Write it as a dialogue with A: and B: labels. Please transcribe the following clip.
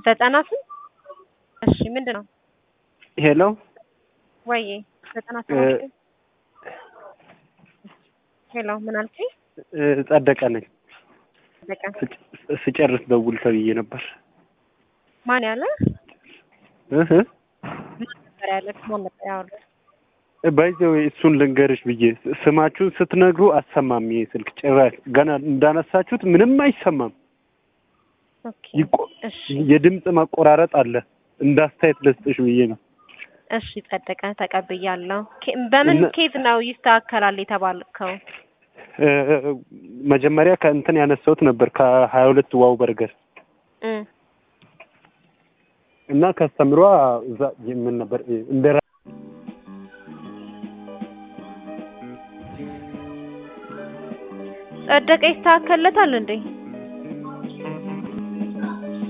A: ዘጠና ስንት? እሺ ምንድን ነው?
B: ሄሎ
A: ወይዬ ዘጠና ሰባት ሄሎ ምን አልከኝ?
B: እ፣ ጸደቀ ነኝ።
A: በቃ
B: ስጭ- ስጨርስ ደውል ተብዬ ነበር።
A: ማን ያለ
B: እህ
A: ማን ነበር ያለ ማን ነበር ያወራው?
B: ባይዘው እሱን ልንገርሽ ብዬ ስማችሁን ስትነግሩ አሰማም። ይሄ ስልክ ጭራሽ ገና እንዳነሳችሁት ምንም አይሰማም።
A: ኦኬ
B: ይቆ-
A: እሺ
B: የድምፅ ማቆራረጥ አለ። እንዳስተያየት ልስጥሽ ብዬ ነው።
A: እሺ ጸደቀ ተቀብያለሁ። ኬ- በምን
B: እና-
A: ኬዝ ነው ይስተካከላል የተባልከው?
B: እ፣ መጀመሪያ ከእንትን ያነሳሁት ነበር ከሀያ ሁለት ዋው በርገር
A: እ
B: እና ከስተምሯ እዛ ምን ነበር እንደ
A: ጸደቀ ይስተካከልለታል እንዴ?